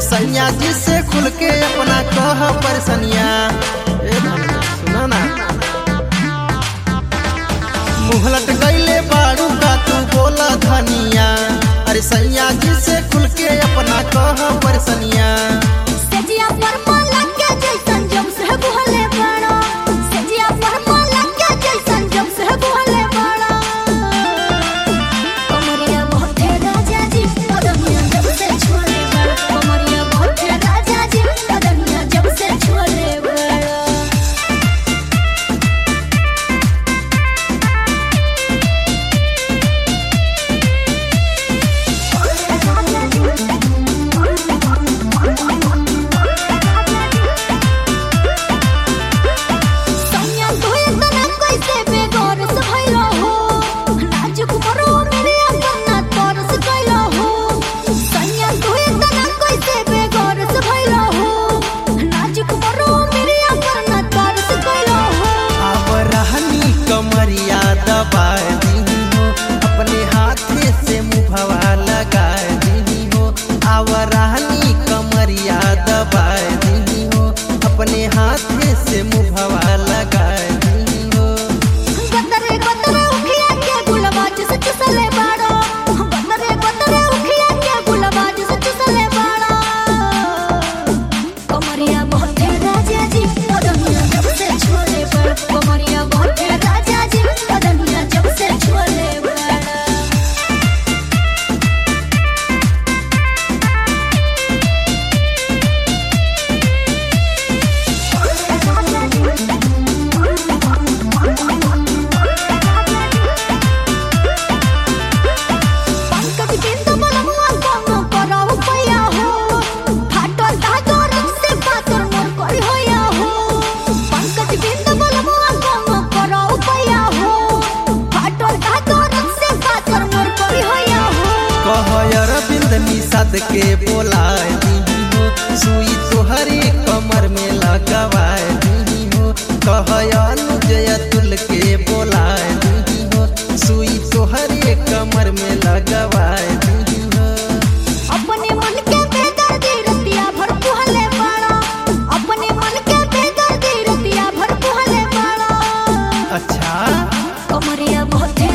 सैया जी से खुल के अपना कह परसनिया ए धनिया सुना ना मुहलत गईले बाड़ू का तू बोला धनिया अरे सैया जी से खुल के अपना कह परसनिया सेजिया पर माला के जैसन जब से बुहले बड़ा सेजिया पर माला के जैसन जब से बुहले बड़ा कमरिया बहुत राजा जी कदमिया जब से छोड़े बड़ा कमरिया बहुत राजा जी कदमिया जब से छोड़े बड़ा सैया तोय तना कैसे बेगौर से भइलो हो नाजुक बरो मेरे अपना तरस गइलो हो सैया तोय तना कैसे बेगौर से भइलो हो नाजुक बरो मेरे अपना तरस गइलो हो अब रहनी कमरिया दबा दी हो अपने हाथे से मुभवा लगा दी हो अब रहनी कमरिया दबा दी हो अपने हाथे से मुभवा लगा दी हो गतरे गतरे उखिया के गुलबाज से चुसले बाड़ो गतरे गतरे उखिया के गुलबाज से चुसले बाड़ो कमरिया बहुत राजा जी कदमिया जब से छोड़े बड़ कमरिया बहुत राजा जी कदमिया जब से छोड़े बड़ पंकज बिंदु मनमुआ कोनो कराउ पया हो फाटल धागर से पातर मोर करी होया हो पंकज बिंदु मनमुआ कोनो कराउ पया हो फाटल धागर से पातर मोर करी होया हो कहयर बिंद निषाद के बोला दी हो सुई तोहरे कमर में लगवा दी हो कहयर जय तुल के बोला दी हो सुई तोहरे कमर में लगवा दी हो अपने मन के बेदर्दी रतिया भर पुहले बाड़ा अपने मन के बेदर्दी रतिया भर पुहले बाड़ा अच्छा कमरिया बहुत